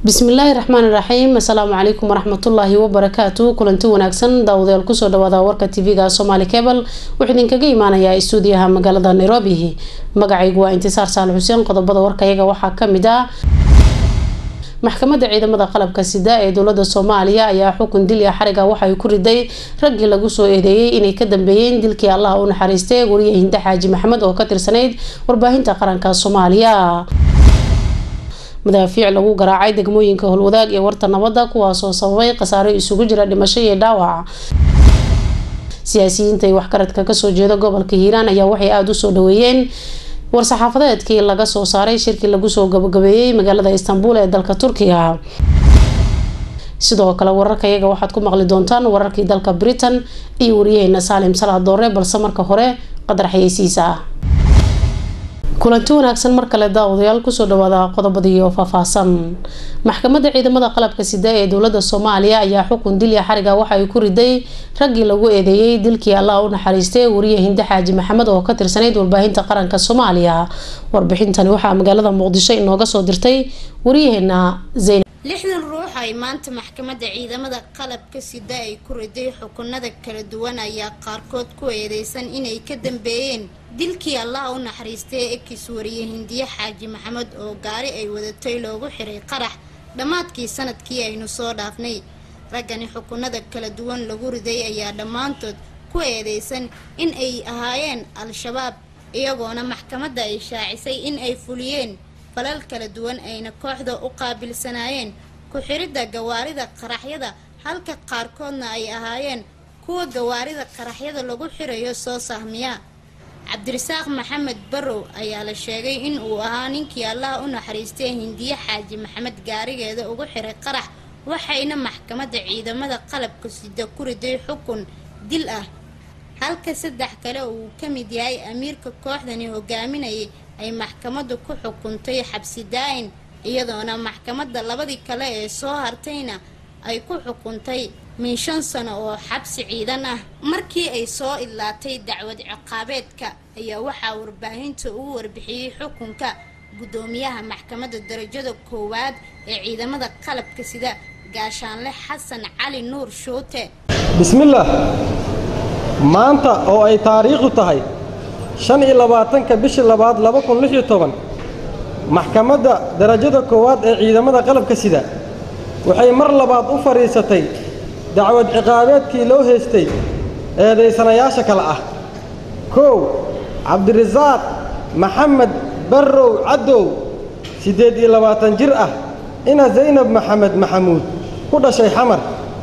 bismillaahi raxmaani raxiim assalaamu calaykum waraxmatullaahi wabarakaatu kulanti wanaagsan daawadayaal kusoo dhawaada warka tv-ga somaali cebal wuxuu idinkaga imaanayaa istuudiyaha magaalada nairobi magacaygu waa intisaar saal xuseen qodobada warkayaga waxaa kamid ah maxkamadda ciidamada qalabka sida ee dowlada soomaaliya ayaa xukun dil iyo xariga waxay ku riday raggii lagu soo eedeeyey inay ka dambeeyeen dilkii allaha u naxariistay wariye hinde xaaji maxamed oo ka tirsanayd warbaahinta qaranka soomaaliya madaafiic lagu garaacay degmooyinka howlwadaag ee warta nabadda kuwaasoo sababay khasaaro isugu jira dhimasho iyo dhaawac siyaasiyiinta iyo waxgaradka kasoo jeeda gobolka hiiraan ayaa waxay aada usoo dhaweeyeen war-saxaafadeedkii laga soo saaray shirkii lagu soo gabagabeeyey magaalada istanbul ee dalka turkiga sidoo kale wararka iyaga waxaad ku maqli doontaan wararkii dalka britain iyo wariyaheena saalim salaad doore balse marka hore qadar xayeysiisa ah kulanti wanaagsan mar kale daawadayaal kusoo dhawaada qodobadii oo faahfaahsan maxkamadda ciidamada qalabka sida ee dowlada soomaaliya ayaa xukun dilya xariga waxa ay ku riday raggii lagu eedeeyey dilkii allah u naxariistay wariye hinde xaaji maxamed oo ka tirsanayd warbaahinta qaranka soomaaliya warbixintani waxaa magaalada muqdisho inooga soo dirtay wariyaheena zayn lixdan ruux ay maanta maxkamadda ciidamada qalabka sida ay ku riday xukunada kala duwan ayaa qaarkood ku eedeysan inay ka dambeeyeen dilkii allaha u naxariistay ekis wariye hindiye xaaji maxamed oo gaari ay wadatay loogu xiray qarax dhammaadkii sanadkii aynu soo dhaafnay raggani xukunada kala duwan lagu riday ayaa dhammaantood ku eedeysan in ay ahaayeen al-shabaab iyagoona maxkamadda ay shaacisay in ay fuliyeen falal kala duwan ayna kooxda u qaabilsanaayeen ku-xiridda gawaarida qaraxyada halka qaarkoodna ay ahaayeen kuwa gawaarida qaraxyada lagu xirayo soo sahmiya cabdirasaaq maxamed barrow ayaa la sheegay in uu ahaa ninkii allaha u naxariistay hindiye xaaji maxamed gaarigeeda ugu xiray qarax waxayna maxkamadda ciidamada qalabka sida ku riday xukun dil ah halka saddex kale uu ka mid yahay amiirka kooxdani hogaaminayay ay maxkamaddu ku xukuntay xabsi daa-in iyadoona maxkamadda labadii kale ee soo hartayna ay ku xukuntay min shan sano oo xabsi ciidan ah markii ay soo idlaatay dacwad ciqaabeedka ayaa waxaa warbaahinta ugu warbixiyey xukunka guddoomiyaha maxkamadda darajada koowaad ee ciidamada qalabka sida gaashaanle xasan cali nuur shuute bismillaah maanta oo ay taariikhdu tahay shan iyo labaatanka bishii labaad laba kun lix iyo toban maxkamadda darajada koowaad ee ciidamada qalabka sida waxay mar labaad u fadhiisatay dacwad ciqaabeedkii loo haystay eedaysanayaasha kale ah kow cabdirasaaq maxamed barrow caddow siddeed iyo labaatan jir ah ina zaynab maxamed maxamuud ku dhashay xamar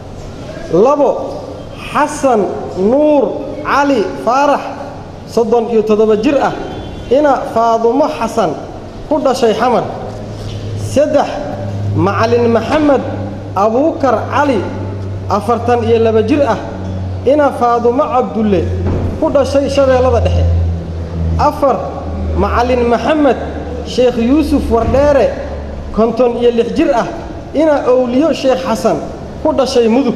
labo xasan nuur cali faarax soddon iyo toddoba jir ah ina faadumo xasan ku dhashay xamar saddex macalin maxamed abuukar cali afartan iyo laba jir ah ina faadumo cabdulle ku dhashay shabeellada dhexe afar macalin maxamed sheekh yuusuf wardheere konton iyo lix jir ah ina owliyo sheekh xasan ku dhashay mudug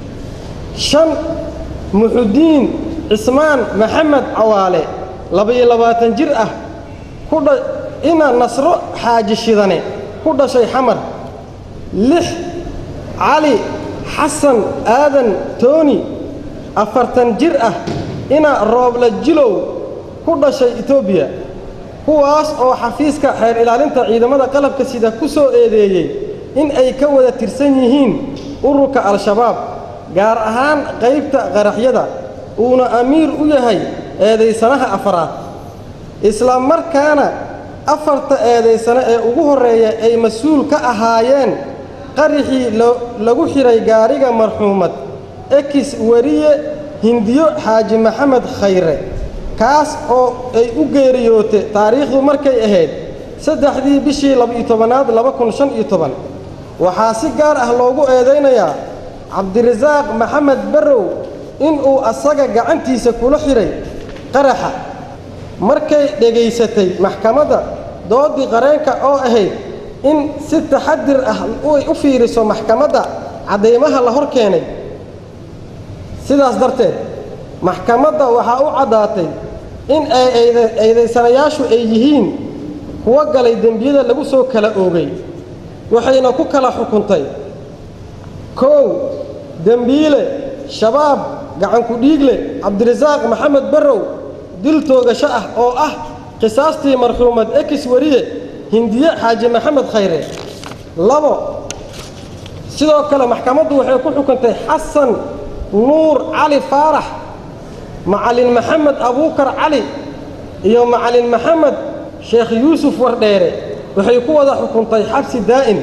shan muxudiin cismaan maxamed cawaale laba-iyo labaatan jir ah kudha ina nasro xaaji shidane ku dhashay xamar lix cali xasan aadan tooni afartan jir ah ina roobla jilow ku dhashay etoobiya kuwaas oo xafiiska xeer ilaalinta ciidamada qalabka sida ku soo eedeeyey in ay ka wada tirsan yihiin ururka al-shabaab gaar ahaan qaybta qaraxyada uuna amiir u yahay eedaysanaha afaraad isla markaana afarta eedaysane ee ugu horreeya ay mas-uul ka ahaayeen qarixii lagu xidhay gaariga marxuumad ekis wariye hindiyo xaaji maxamed khayre kaas oo ay u geeriyoote taariikhdu markay ahayd saddexdii bishii laba-iyo tobanaad laba kun shan iyo toban waxaa si gaar ah loogu eedaynayaa cabdirasaaq maxamed barrow inuu asaga gacantiisa kula xidhay qaraxa markay dhegaysatay maxkamadda doodii qareenka oo ahayd in si taxadir ah ay u fiiriso maxkamadda caddaymaha la hor keenay sidaas darteed maxkamadda waxaa u caddaatay in ay eedaysanayaashu ay yihiin kuwo galay dembiyada lagu soo kala oogay waxayna ku kala xukuntay kow dembiile shabaab gacanku dhiigle cabdirasaaq maxamed barrow dil toogasho ah oo ah qisaastii marxuumad ekis wariye hindiye xaaji maxamed khayre labo sidoo kale maxkamaddu waxay ku xukuntay xasan nuur cali faarax macalin maxamed abuukar cali iyo macalin maxamed sheekh yuusuf wardheere waxay ku wada xukuntay xabsi daa'im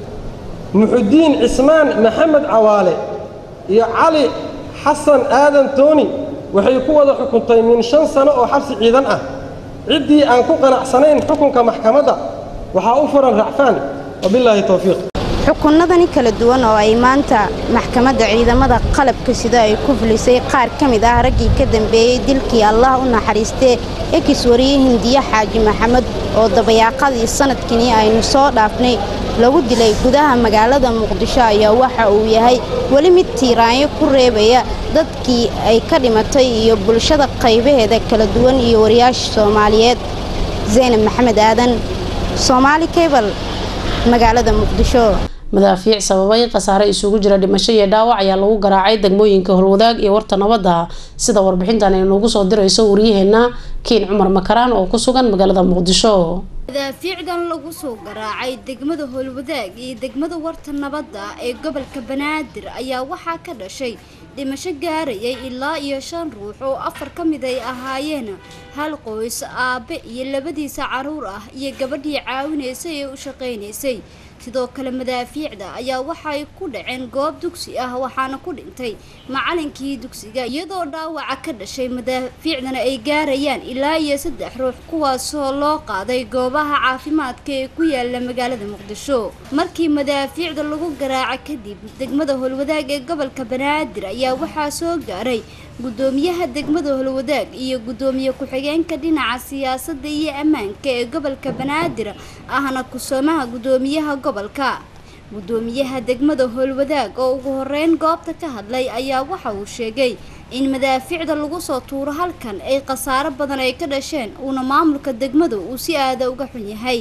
muxudiin cismaan maxamed cawaale iyo cali xasan aadan tooni waxay ku wada xukuntay min shan sano oo xabsi ciidan ah ciddii aan ku qanacsanayn xukunka maxkamadda waxaa u furan racfaan wabilaahi towfiiq xukunnadani kala duwan oo ay maanta maxkamadda ciidamada qalabka sida ay ku fulisay qaar ka mid ah raggii ka dambeeyey dilkii allah u naxariistee ekis wariye hindiye xaaji maxamed oo dabayaaqadii sanadkini aynu soo dhaafnay lagu dilay gudaha magaalada muqdisho ayaa waxa uu yahay weli mid tiiraanyo ku reebaya dadkii ay ka dhimatay iyo bulshada qaybaheeda kala duwan iyo wariyaasha soomaaliyeed zaynab maxamed aadan soomaali kebal magaalada muqdisho madaafiic sababay khasaare isugu jira dhimasho iyo dhaawac ayaa lagu garaacay degmooyinka holwadaag iyo warta nabadda sida warbixintan ay noogu soo dirayso waryaheena kiin cumar makaraan oo ku sugan magaalada muqdisho madaafiicdan lagu soo garaacay degmada howlwadaag iyo degmada warta nabadda ee gobolka banaadir ayaa waxaa ka dhashay dhimasho gaarayay ilaa iyo shan ruux oo afar ka mid ay ahaayeen hal qoys aabe iyo labadiisa caruur ah iyo gabadhii caawinaysay ee u shaqaynaysay sidoo kale madaafiicda ayaa waxay ku dhaceen goob dugsi ah waxaana ku dhintay macalinkii dugsiga iyadoo dhaawaca ka dhashay madaafiicdana ay gaarayaan ilaa iyo saddex ruux kuwaasoo loo qaaday goobaha caafimaadka ee ku yaala magaalada muqdisho markii madaafiicda lagu garaaca kadib degmada holwadaag ee gobolka banaadir ayaa waxaa soo gaaray gudoomiyaha degmada holwadaag iyo gudoomiye ku-xigeenka dhinaca siyaasadda iyo ammaanka ee gobolka banaadir ahna kusoomaha gudoomiyaha gobolka gudoomiyaha degmada howlwadaag oo ugu horeyn goobta ka hadlay ayaa waxa uu sheegay in madaafiicda lagu soo tuuro halkan ay khasaaro badan ay ka dhasheen uuna maamulka degmada uu si aada uga xun yahay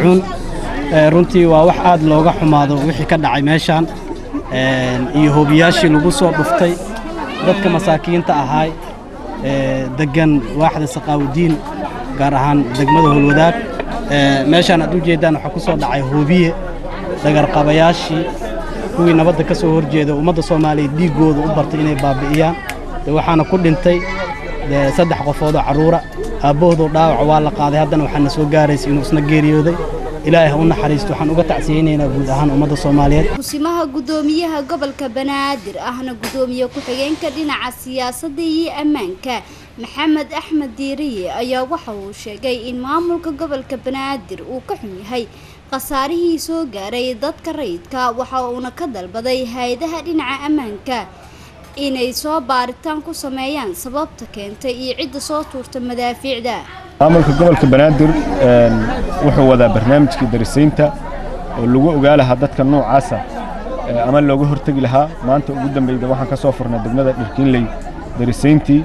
runtii waa wax aad looga xumaado wixii ka dhacay meeshaan iyo hoobiyaashii lagu soo dhuftay dadka masaakiinta ahaay degan waaxda saqaawudiin gaar ahaan degmada holwadaag meeshaan aad u jeeddaan waxaa ku soo dhacay hoobiye dhagarqabayaashii kuwii nabadda ka soo horjeeda ummadda soomaaliyeed dhiiggooda u bartay inay baabi'iyaan waxaana ku dhintay saddex qofoodoo carruura aabbahoodoo dhaawaca waa la qaaday haddana waxaana soo gaaraysa inuu isna geeriyooday ilaahay ha u naxariisto waxaan uga tacsiyeynaynaa guud ahaan ummadda soomaaliyeed kusimaha gudoomiyaha gobolka banaadir ahna gudoomiye ku-xigeenka dhinaca siyaasadda iyo ammaanka maxamed axmed diiriye ayaa waxa uu sheegay in maamulka gobolka banaadir uu ka xun yahay khasaarihii soo gaaray dadka rayidka waxa uuna ka dalbaday hay-adaha dhinaca ammaanka inay soo baaritaan ku sameeyaan sababta keentay iyo cidda soo tuurta madaafiicda maamulka gobolka banaadir wuxuu wadaa barnaamijkii darisaynta oo lagu ogaa lahaa dadka noocaasa ama looga hortegi lahaa maanta ugu dambeyda waxaan ka soo furnay degmada dhirkiinley darisayntii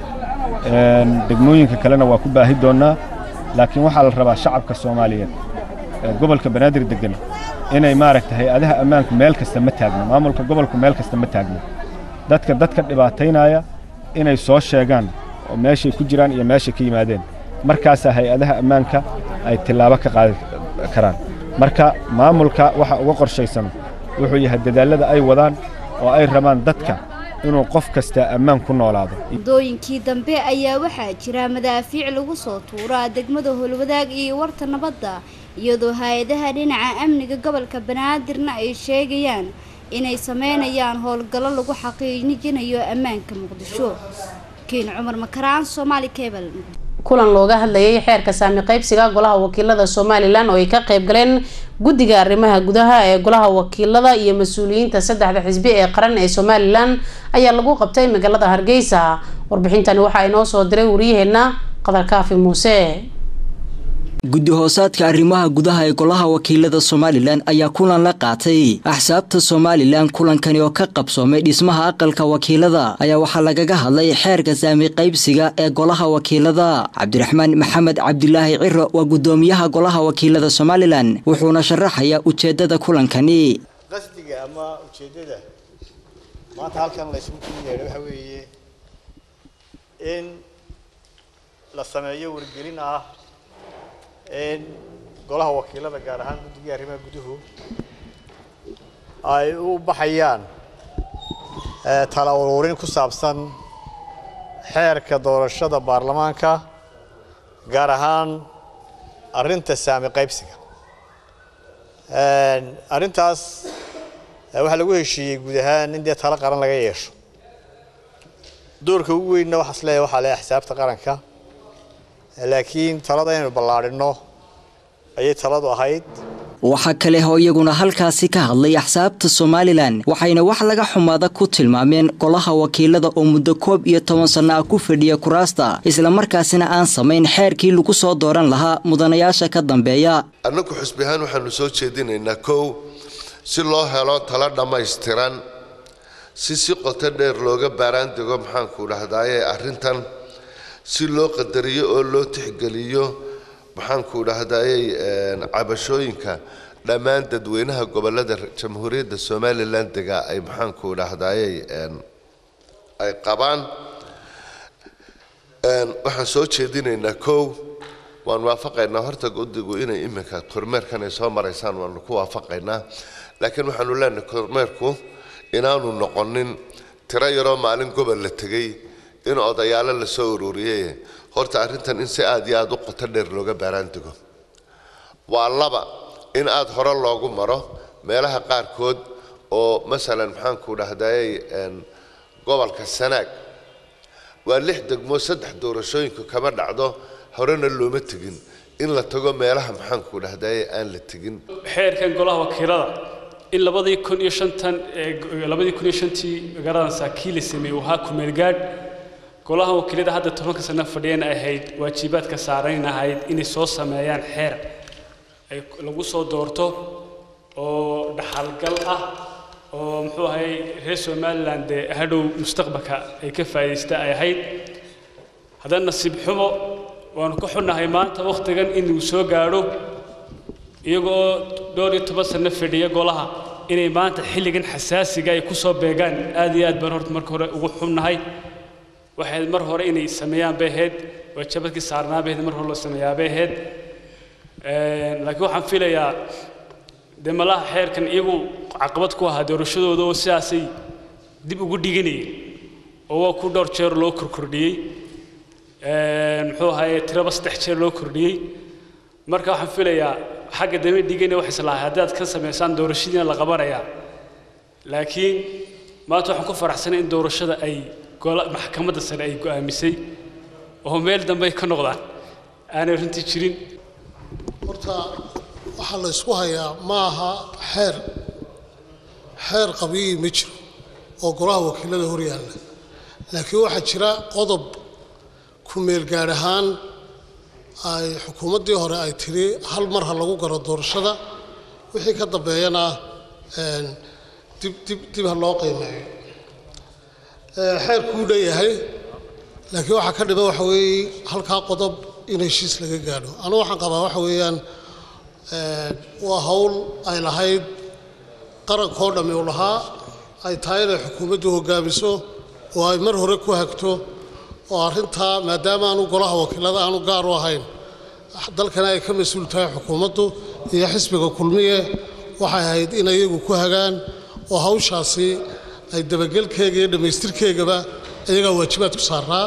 degmooyinka kalena waa ku baahi doonnaa laakiin waxaa la rabaa shacabka soomaaliyeed gobolka banaadir degan inay maaragta hay-adaha ammaanku meel kasta ma taagno maamulka gobolku meel kasta ma taagno dadka dadka dhibaataynaya inay soo sheegaan oo meeshay ku jiraan iyo meeshay ka yimaadeen markaasaa hay-adaha ammaanka ay tillaabo ka qaadi karaan marka maamulka waxa uga qorshaysan wuxuu yahay dadaallada ay wadaan oo ay rabaan dadka inuu qof kasta ammaan ku noolaado muddooyinkii dambe ayaa waxaa jira madaafiic lagu soo tuuraa degmada howlwadaag iyo warta nabadda iyadoo hay-adaha dhinaca amniga gobolka banaadirna ay sheegayaan inay sameynayaan howlgallo lagu xaqiijinayo ammaanka muqdisho kiin cumar makaraan soomaali kebel kulan looga hadlayay xeerka saami qaybsiga golaha wakiilada somalilan oo ay ka qayb galeen guddiga arrimaha gudaha ee golaha wakiilada iyo mas-uuliyiinta saddexda xisbi ee qaran ee somalilan ayaa lagu qabtay magaalada hargeysa warbixintani waxaa inoo soo diray wariyaheena qadar kaafi muuse guddi hoosaadka arrimaha gudaha ee golaha wakiilada somalilan ayaa kulan la qaatay axsaabta somalilan kulankani oo ka qabsoomay dhismaha aqalka wakiilada ayaa waxaa lagaga hadlay xeerka saami qaybsiga ee golaha wakiilada cabdiraxmaan maxamed cabdilaahi ciro waa gudoomiyaha golaha wakiilada somalilan wuxuuna sharaxayaa ujeedada kulankani qasdiga ama ujeeddada maanta halkan la isugu kula yeedhay waxa weeye in la sameeyo wargelin ah in golaha wakiilada gaar ahaan guddigai arrimaha guduhu ay u baxayaan tala ururin ku saabsan xeerka doorashada baarlamaanka gaar ahaan arrinta saami qaybsiga arrintaas waxaa lagu heshiiyey guud ahaan in dee talo qaran laga yeesho doorka ugu weynna waxaas leeyahay waxaa leeyahay axsaabta qaranka laakiin talada inaynu ballaadhinno ayay taladu ahayd waxaa kale oo iyaguna halkaasi ka hadlay axsaabta somalilan waxayna wax laga xumaada ku tilmaameen golaha wakiilada oo muddo koob iyo toban sanno ah ku fadhiya kuraasta islamarkaasina aan samayn xeerkii lagu soo dooran lahaa mudanayaasha ka dambeeya annagu xusbi ahaan waxaanu soo jeedinaynaa kow si loo helo talo dhammaystiran si si qoto dheer looga baaraan dego maxaanku dhahdaye arrintan si loo qadariyo oo loo tixgeliyo maxaanku dhahdaayey cabashooyinka dhammaan dadweynaha gobolada jamhuuriyadda somalilan dega ay maxaanku dhahdaayey ay qabaan waxaan soo jeedinaynaa kow waan waafaqaynaa horta guddigu inay iminka kormeerkan ay soo maraysaan waanu ku waafaqaynaa laakiin waxaanu leenahay kormeerku inaanu noqonin tiro yaroo maalin gobol la tegey in odayaalo la soo ururiyey horta arrintan in si aad iyo aad u qoto dheer looga baaraan dego waa laba in aad hore loogu maro meelaha qaarkood oo masalan maxaanku dhahdaayey gobolka sanaag waa lix degmo saddex doorashooyinku kama dhacdo horena looma tegin in la tago meelaha maxaanku dhahdaayey aan la tegin xeerkan golaha wakiilada in labadii kun iyo shantan labadii kun iyo shantii magaalada saakii la sameeyey uu ahaa kumeelgaadh golaha wakiilada hadda tobanka sano fadhiyeen ahayd waajibaadka saarayn ahayd inay soo sameeyaan xeer ay lagu soo doorto oo dhaxalgal ah oo muxuu ahay reer somalilan dee hadhow mustaqbalka ay ka faa'iidaysta ay ahayd haddana nasiib xumo waanu ka xunnahay maanta wakhtigan inuu soo gaadho iyagoo dhowr iyo toban sano fadhiya golaha inay maanta xilligan xasaasiga ay ku soo beegaan aad iyo aad baan horta marka hore ugu xunnahay waxay mar hore inay sameeyaan bay ahayd waajabadkii saarnaa bay ahayd mar hore loo sameeyaa bay ahayd laakiin waxaan filayaa dee malaha xeerkan iyagu caqabad ku ahaa doorashadooda oo sidaasay dib ugu dhiganayeen oo waa ku dhowr jeer loo korkordhiyey muxuu ahaye tiraba saddex jeer loo kordhiyey marka waxaan filayaa xagga dambe dhigana wax islahay haddaad ka samaysaan doorashadiina la qabanayaa laakiin maanta waxaan ku faraxsanay in doorashada ay maxkamadda sare ay go'aamisay oo meel dambe ay ka noqdaan aanay runtii jirin horta waxaa la isku hayaa ma aha xeer xeer qabiyi ma jiro oo golaha wakiilada hor yaalla laakiin waxaa jira qodob ku meel gaadh ahaan ay xukuumaddii hore ay tiri hal mar ha lagu garo doorashada wixii ka dambeeyana dib dib dib ha loo qiimeeyo xeerkuu dhanyahay laakiin waxaa ka dhiman waxa weeye halkaa qodob in heshiis laga gaadho anugu waxaan qabaa waxa weeyaan waa hawl ay lahayd qarankoo dhammi u lahaa ay tahay inay xukuumaddu hoggaamiso oo ay mar hore ku hagto oo arrintaa maadaama aanu golaha wakiilada aanu gaar u ahayn dalkana ay ka mas-uul tahay xukuumaddu iyo xisbiga kulmiye waxay ahayd in iyagu ku hagaan oo hawshaasi ay dabagelkeega iyo dhammaystirkeegaba iyagaa waajibaad ku saaraa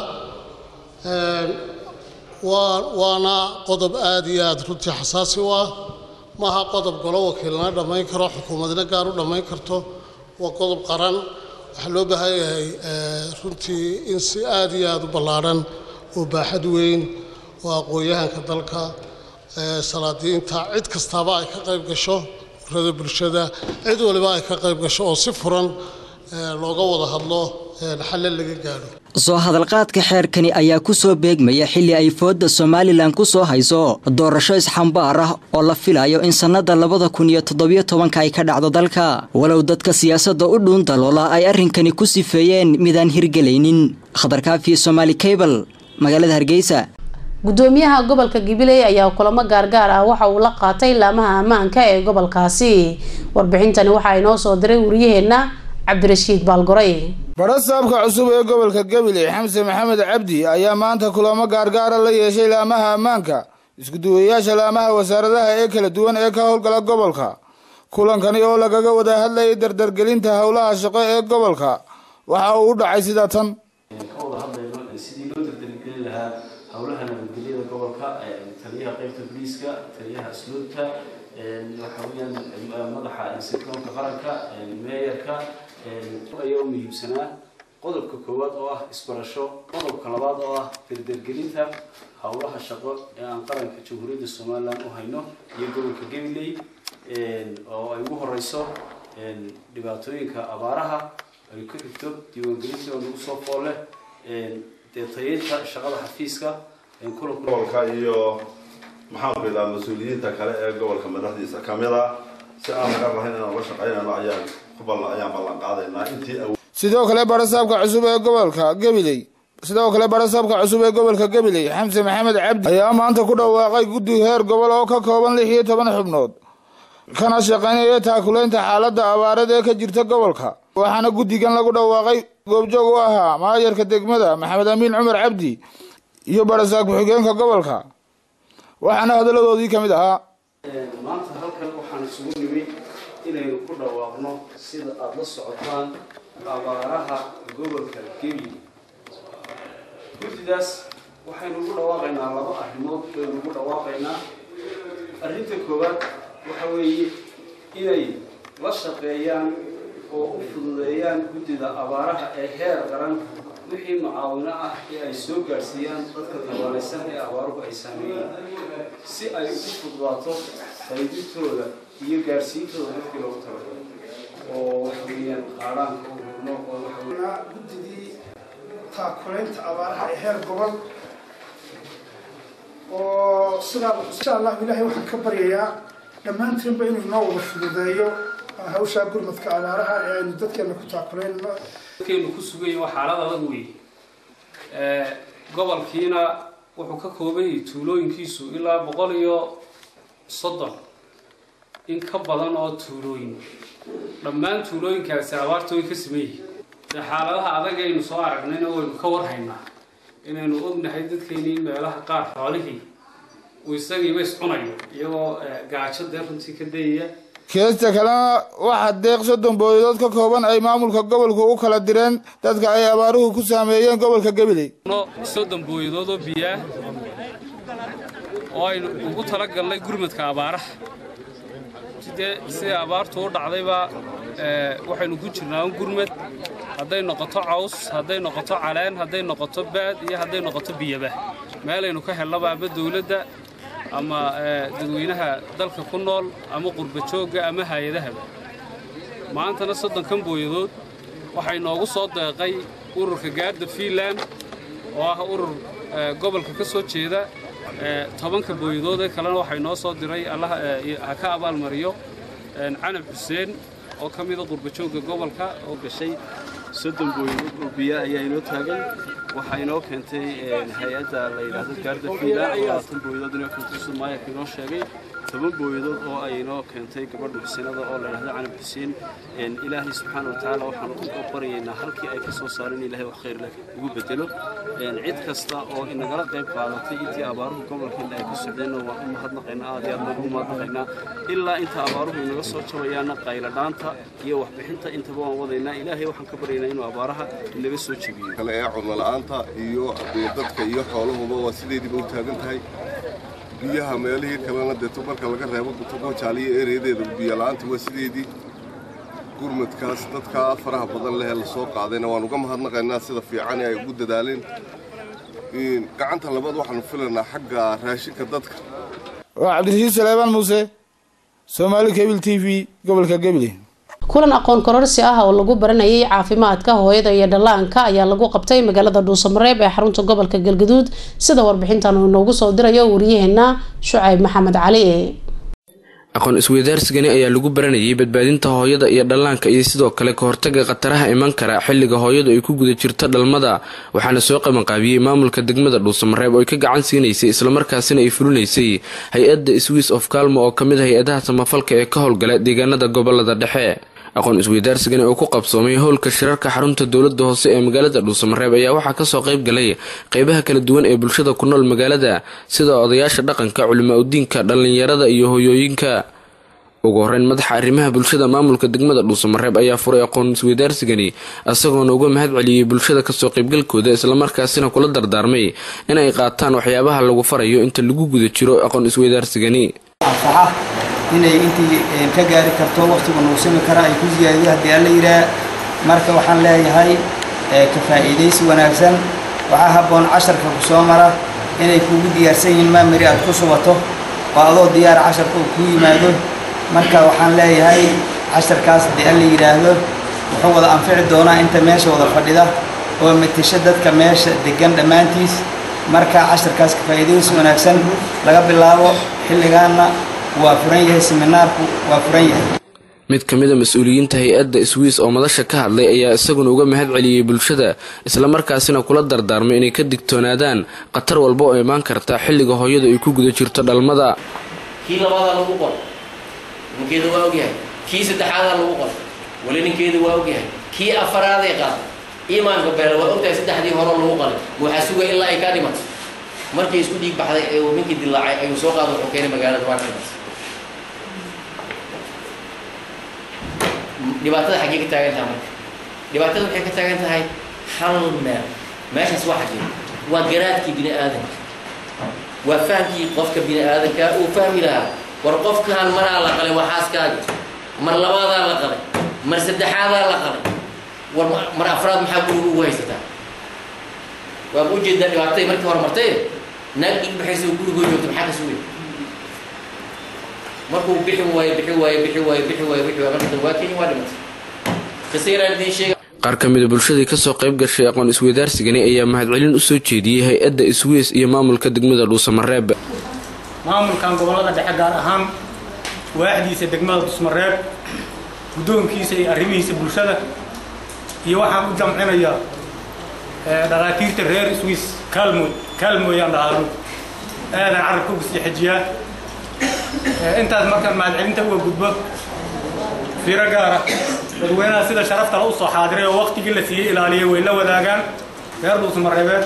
waa waana qodob aad iyo aad runtii xasaasi u ah maaha qodob golo wakiilana dhammayn karo xukuumadna gaar u dhammayn karto waa qodob qaran waxaa loo baahan yahay runtii in si aad iyo aad u ballaadhan oo baaxad weyn oo aqoon-yahanka dalka salaadiinta cid kastaaba ay ka qayb gasho urada bulshada cid waliba ay ka qayb gasho oo si furan looga wada hadlo xalle laga gaadho soo hadalqaadka xeerkani ayaa ku soo beegmaya xilli ay foodda somalilan ku soo hayso doorasho isxambaar ah oo la filayo in sannada labada kun iyo toddobiyo tobanka ay ka dhacdo dalka walow dadka siyaasadda u dhuun daloola ay arrinkani ku sifeeyeen midaan hirgelaynin khatarkaafi somaali cable magaalada hargeysa gudoomiyaha gobolka gabiley ayaa kulamo gaargaar ah waxa uu la qaatay laamaha ammaanka ee gobolkaasi warbixintani waxaa inoo soo diray wariyaheenna cabdirashiid baalgoray barasaabka cusub ee gobolka gabiley xamse maxamed cabdi ayaa maanta kulamo gaargaara la yeeshay laamaha ammaanka iskuduwayaasha laamaha wasaaradaha ee kala duwan ee ka howlgala gobolka kulankani oo lagaga wada hadlayay dardargelinta howlaha shaqo ee gobolka waxa uu u dhacay sida tan howlaha nabadgelyada gobolka taliyaha qaybta booliiska taliyaha asluubta waxa weeyaan madaxa sirdoonka qaranka meeyarka ayaa u muhiimsanaa qodobka koowaad oo ah isbarasho qodobka labaad oo ah dardargelinta howlaha shaqo ee aan qaranka jamhuuriyadda somalilan u hayno iyo gobolka gabiley oo ay ugu horeyso dhibaatooyinka abaaraha ay ku xigto diiwaangelintii oo nagu soo fool leh dee tayeynta shaqada xafiiska gobolka iyo maxaan ku idhaha mas-uuliyiinta kale ee gobolka madaxdiisa kamid a si aan laga rahayn inaan la shaqeynayno ayaan ku ballan ayaan ballan qaadaynaa intii sidoo kale barasaabka cusub ee gobolka gabiley sidoo kale barasaabka cusub ee gobolka gabiley xamse maxamed cabdi ayaa maanta ku dhawaaqay guddi heer gobol oo ka kooban lix iyo toban xubnood kana shaqaynaya taakulaynta xaaladda abaareed ee ka jirta gobolka waxaana guddigan lagu dhawaaqay goobjoog u ahaa maayarka degmada maxamed amiin cumar cabdi iyo barasaab ku-xigeenka gobolka waxaana hadalladoodii ka mid ahaa maanta halkan waxaan isugu nimid inaynu ku dhawaaqno sida aada la socotaan abaaraha gobolka gebi guddidaas waxaynu ugu dhawaaqaynaa laba arrimood baynu ugu dhawaaqaynaa arrinta koowaad waxa weeye inay la shaqeeyaan oo u fududeeyaan guddida abaaraha ee heer qaran wixii mucaawino ah ee ay soo gaadhsiiyaan dadka tabaalaysan ee abaaruhu ay saameeyeen si ay ugu fududaato qaybintooda iyo gaadhsiintooda dadkii loogu talagalay oo waxa weeyaan qaadhaanka u hurno oo waxa guddidii taakulaynta abaaraha ee heer gobol oo sidaa insha allah ilaahay waxaan ka baryayaa dhammaantiinba inuu inoo wada fududeeyo hawshaa gurmadka abaaraha ee aynu dadkeena ku taakulayno dadkeenu ku sugan yahay waa xaalad adag wey gobolkiina wuxuu ka kooban yahay tuulooyinkiisu ilaa boqol iyo soddon in ka badan oo tuulooyin dhammaan tuulooyinkaasi abaarta way ka sameeyey dee xaaladaha adag aynu soo aragnayna waynu ka warhaynaa inaynu ognahay dadkeeni meelaha qaar xoolihii uu isagiiba iscunayo iyagoo gaajo dee runtii ka dayaya keesta kalena waxaa deeq soddon boolidood ka kooban ay maamulka gobolku u kala direen dadka ay abaaruhu ku saameeyeen gobolka gabiley soddon booyadood oo biyaah oo aynu ugu talagalnay gurmadka abaaraha sidee sidai abaartu u dhacdayba waxaynu ku jirnaa un gurmad hadday noqoto caws hadday noqoto caleen hadday noqoto baad iyo hadday noqoto biyaba meelaynu ka hellaba ama dowladda ama dadweynaha dalka ku nool ama qurba joogga ama hay-adahaba maantana soddonkan booyadood waxay noogu soo deeqay ururka gaarda fiinland oo ah urur gobolka ka soo jeeda tobanka booyadood ee kalena waxay noo soo diray allah ha ka abaalmariyo canab xuseen oo ka mida qurba joogga gobolka oo gashay soddon booyadood oo biya ayaa inoo taagan waxaa inoo keentay hay-adda la yidhaahdo gaarda fiila oo labaatan booyadood inoo keentay sida maayarka inoo sheegay toban booyadood oo ay inoo keentay gabadha xusinada oo la yidhahdo canab xuseen ilaahay subxaana wa tacaala waxaan u baryaynaa halkii ay ka soo saareen ilaahay wax khayr leh ugu bedelo cid kasta oo inagala qayb qaadatay intii abaaruhu gobolkeena ay ka socdeenna waan u mahadnaqaynaa aad iyo aad baan ugu mahadnaqaynaa ilaa inta abaaruhu inaga soo jabayaana qayladhaanta iyo waxbixinta intaba waan wadaynaa ilaahay waxaan ka baryaynaa inuu abaaraha inaga soo jebiyo kale ee cunno la'aanta iyo dadka iyo xoolahuba waa sideediiba u taagan tahay biyaha meelihii kalena dee marka laga reebo tobojaaliyo ereyadeeda biyo la'aanta waa sideedii gurmadkaas dadkaa faraha badan leh ee lasoo qaadayna waan uga mahadnaqaynaa sida fiican ay ugu dadaaleen gacanta labaad waxaanu filaynaa xagga raashinka dadka waa cabdirashiid saleebaan muuse soomaali kebil t v gobolka gabiley kulan aqoon kororsi ah oo lagu baranayay caafimaadka hooyada iyo dhallaanka ayaa lagu qabtay magaalada dhuusamareeb ee xarunta gobolka galgaduud sida warbixintan uu inoogu soo dirayo wariyaheena shucayb maxamed cali aqoon isweydaarsigani ayaa lagu baranayay badbaadinta hooyada iyo dhallaanka iyo sidoo kale ka hortaga khataraha iman kara xilliga hooyadu ay ku guda jirto dhalmada waxaana soo qabanqaabiyey maamulka degmada dhuusamareeb oo ay ka gacan siinaysay islamarkaasina ay fulinaysay hay-adda swiss of kalmo oo kamid a hay-adaha samafalka ee ka howlgala deegaanada gobolada dhexe aqoon isweydaarsigani oo ku qabsoomay howlka shirarka xarunta dowlada hoose ee magaalada dhuusamareeb ayaa waxaa kasoo qayb galay qeybaha kala duwan ee bulshada ku nool magaalada sida odayaasha dhaqanka culimaa udiinka dhallinyarada iyo hoyooyinka ugu horeyn madaxa arrimaha bulshada maamulka degmada dhuusamareeb ayaa furay aqoon isweydaarsigani isagoona uga mahad celiyey bulshada kasoo qaybgalkooda islamarkaasina kula dardaarmay in ay qaataan waxyaabaha lagu farayo inta lagu guda jiro aqoon isweydaarsigani inay intii ka gaari karto waqtigu nuusami kara ay ku siyaadiyo haddii alla yidhaah marka waxaan leeyahay ka faa'iidaysi wanaagsan waxaa habboon casharka ku soo mara inay kuugu diyaarsan yihiin maamari aad ku subato oo adoo diyaar casharka uu ku yimaado marka waxaan leeyahay casharkaas haddii alla yidhaahdo wuxuu wada anfici doonaa inta meesha wada fadhida oo matasho dadka meesha degan dhammaantiis marka casharkaas ka faa'iidaysi wanaagsan laga bilaabo xilligaana waa furan yahay seminaarku waa furan yahay mid ka mid a mas-uuliyiinta hay-adda swiss oo madasha ka hadlay ayaa isaguna uga mahad celiyey bulshada islamarkaasina kula dardaarmay inay ka digtoonaadaan khatar walba oo imaan karta xilliga hooyadu ay ku guda jirto dhalmada kii labaadaa lagu qor ninkeeda waa ogyahay kii saddexaadaa lagu qor weli ninkeeda waa ogyahay kii afaraaday qaaday iimaanka beela waa ogtahay saddexdii horo lagu qalay waxaa sugay ilaa ay kaa dhimato markii isku dhiig baxday ee uu ninkii dilaacay ayuu soo qaada wuxuu keenay magaalada waa dhimas dhibaatada xaggee ka taagan tahay marka dhibaatada waxay ka taagan tahay hal meel meeshaas waa xaggee waa garaadkii bini aadanka waa fahamkii qofka bini aadanka uu fahmi lahaa war qofkaan maraa la qalay waa xaaskaaga mar labaadaa la qalay mar saddexaadaa la qalay war mar afraad maxaa guriga ugu haysataa waa ma ujeedaa dhibaatay markii hore martay naag dhig baxaysa oo gurigoo joogta maxaa ka sugay markuu bixi waayo bixi waayo bixi waayo bixi waayo bixi waayo marka dambe waa kenya waa dhimatay qisayaraan idiin sheega qaar ka mid a bulshadii kasoo qayb gashay aqoon isweydaarsigani ayaa mahadcelin usoo jeediyey hay-adda swiss iyo maamulka degmada dhuusamareeb maamulkan gobolada dhexe gaar ahaan waaxdiisa degmada dhuusamareeb guddoonkiisa iyo arrimihiisa bulshada iyo waxaan u jamcinayaa dhakhaatiirta reer swiss kalmoy kalmoyaan dhahaanu aadan carabka uga sii xejiyaa intaas markaan mahadcelinta uga gudbo fiiro gaara dadweynaha sida sharafta la u soo xaadiray oo waqtigii la siiyey ilaaliyay way la wadaagaan reer dhuusamareebeed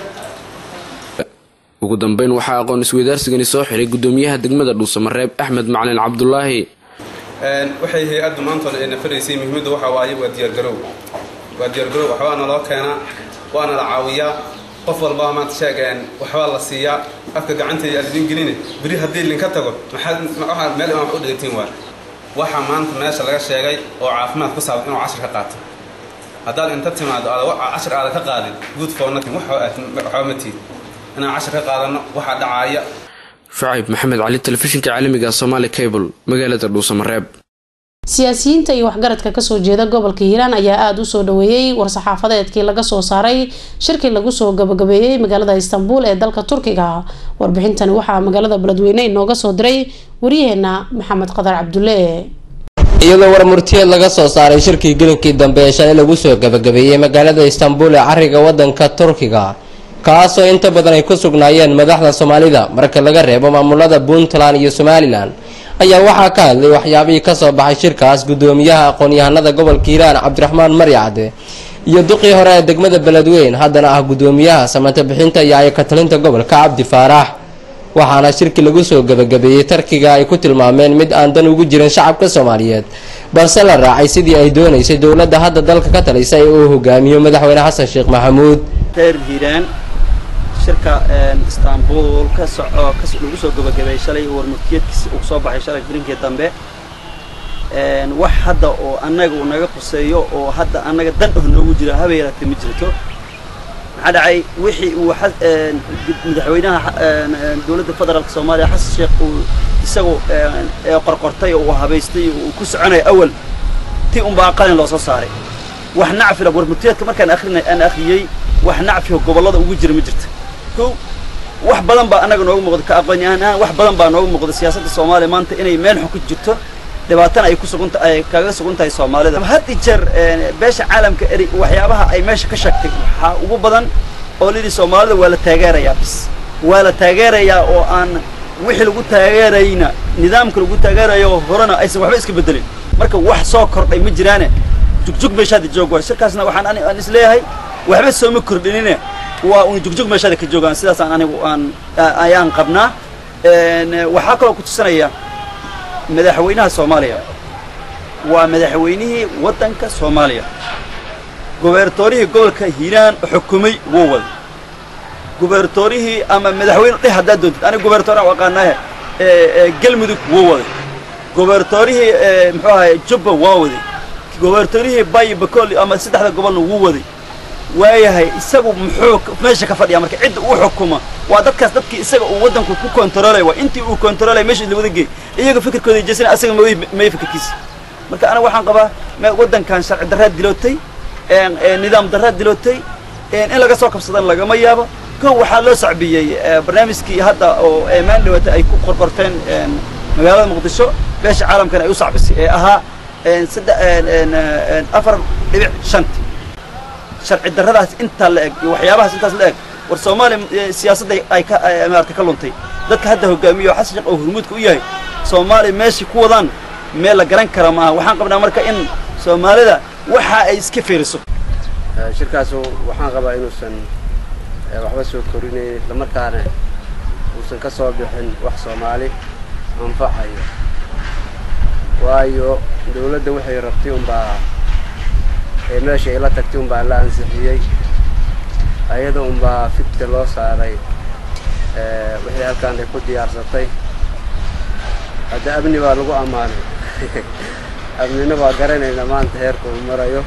ugu dambeyn waxaa aqoon isweydaarsigani soo xiray gudoomiyaha degmada dhuusamareeb axmed macalin cabdulaahi waxay hay-addu maantooda ay nafaraysay muhiimadda waxa waaye waa diyaargarow waa diyaargarow waxbaa naloo keenaa waana la caawiyaa qof walbaa maanta sheegeen waxbaa la siiyaa afka gacanteeda aad idin geline beri haddii linka tago maxaad meel imaan wax u dhigatiin waa waxaa maanta meesha laga sheegay oo caafimaad ku saabsan inuu cashar ka qaato haddaad inta timaado aad cashar aada ka qaadin good for nothing waxba ma tiid inaan cashar ka qaadano waxaa dhacaaya shucayb maxamed cali telefishinka caalamiga somaali cable magaalada dhuusamareeb siyaasiyiinta iyo waxgaradka kasoo jeeda gobolka hiiraan ayaa aada u soo dhaweeyey war-saxaafadeedkii laga soo saaray shirkii lagu soo gabagabeeyey magaalada istanbul ee dalka turkiga warbixintani waxaa magaalada beledweyne inooga soo diray waryaheena maxamed qadar cabdulle iyadoo warmurtiyeed laga soo saaray shirkii gelinkii dambe ee shalay lagu soo gabagabeeyey magaalada istanbul ee cariga wadanka turkiga kaasoo inta badan ay ku sugnaayeen madaxda soomaalida marka laga reebo maamulada puntland iyo somalilan ayaa waxaa ka hadlay waxyaabihii kasoo baxay shirkaas gudoomiyaha aqoon-yahanada gobolka hiiraan cabdiraxmaan maryacde iyo duqii hore ee degmada beledweyn haddana ah gudoomiyaha samata bixinta iyo ayakatalinta gobolka cabdi faarax waxaana shirki lagu soo gabagabeeyey tarkiga ay ku tilmaameen mid aan dan ugu jirin shacabka soomaaliyeed balse la raacay sidii ay doonaysay dowladda hadda dalka ka talaysa ee uu hogaamiyo madaxweyne xasan sheekh maxamuud reer hiiraan shirka istanbul ka soco lagu soo gabagabeeyey shalay warmurtiyeedkiisi uu soo baxay shalay bilinkii dambe wax hadda oo annaga uu naga quseeyo oo hadda annaga dan oh noogu jira haba yaraatee ma jirto maxaa dhacay wixii uu madaxweynaha dowladda federaalka soomaaliya xasan sheekh uu isagu qorqortay oo uu habaystay uu ku soconaya awal intii unbaa qalin loo soo saaray wax nacfila warmurtiyeedka markaan akhrina aan akhriyey wax nacfiga gobollada ugu jira ma jirta kow wax badan baa annaga noogu muuqda ka aqoon-yahan ahaan wax badan baa noogu muuqda siyaasadda soomaaliya maanta inay meel xun ku jirto dhibaatana ay ku sugunta ay kaga sugan tahay soomaalida had i jeer beesha caalamka eri waxyaabaha ay meesha ka sheegtay waxaa ugu badan oo lidhi soomaalida waa la taageerayaa bis waa la taageerayaa oo aan wixii lagu taageerayna nidaamka lagu taageerayo horena aysan waxba iska bedelin marka wax soo kordhay ma jiraane jugjug meeshaada joog waay shirkaasna waxaan ani aan isleeyahay waxba sooma kordhinine waa un jugjug meeshaada ka joogaan sidaasaan anigu aan ayaan qabnaa waxaa kaloo ku tusinaya madaxweynaha soomaaliya waa madaxweynihii waddanka soomaaliya gobernatorihii gobolka hiiraan xukumay wuu wada gobernatorihii ama madaxweyne dheh haddaad doontid aniga gobernatoraan u aqaanaahe galmudug wuu waday gobernatorihii muxuu ahay jubba waa waday gobernatorihii bayi bakool ama saddexda gobolna wuu waday waayahay isagu muxuu meesha ka fadhiya marka cidda uu xukuma waa dadkaas dadkii isaga uu waddanku ku kontaroolay waa intii uu kontaroolay meesha la wada geey iyaga fikirkooda jeesana asaga may may fikirkiisa marka aniga waxaan qabaa waddankan sharci darraad dilootay nidaam darraad dilootay in laga soo kabsadana lagama yaabo kow waxaa loo sacbiyey barnaamijkii hadda oo maan dhawata ay ku qorqorteen magaalada muqdisho beesha caalamkana ay u sacbisay ee ahaa afar dhibic shanti sharci darradaas intaa la eg iyo waxyaabahaas intaas la eg war soomaaliya siyaasadda ay ka maarata ka luntay dadka hadda hogaamiyo xasan sheekh oo hurmuudka u yahay soomaaliya meeshay ku wadaan meel la garan kara maaha waxaan qabnaa marka in soomaalida waxa ay iska fiiriso shirkaasu waxaan qabaa inuusan waxba soo korinayn islamarkaana uusan ka soo bixin wax soomaali anfacayo waayo dawladda waxay rabtay unbaa ee meesha ay la tagtay unbaa la ansixiyey ayada unbaa fidka loo saaray wixii halkaan ay ku diyaarsatay hadda amni baa lagu ammaanay amnina waa garanayna maanta heerka uu marayo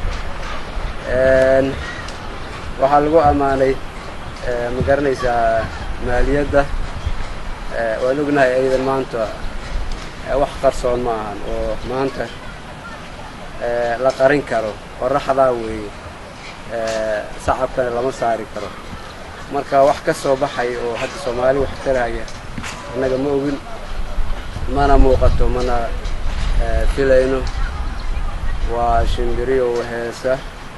waxaa lagu ammaanay ma garanaysaa maaliyadda waan ognahay ayadan maanta wax qarsoon ma ahan oo maanta la qarin karo qoraxdaa weeye sacabkana lama saari karo marka wax ka soo baxay oo hadda soomaali wax taraya annaga ma ogin mana muuqato mana filayno waa shimbiriyo heesa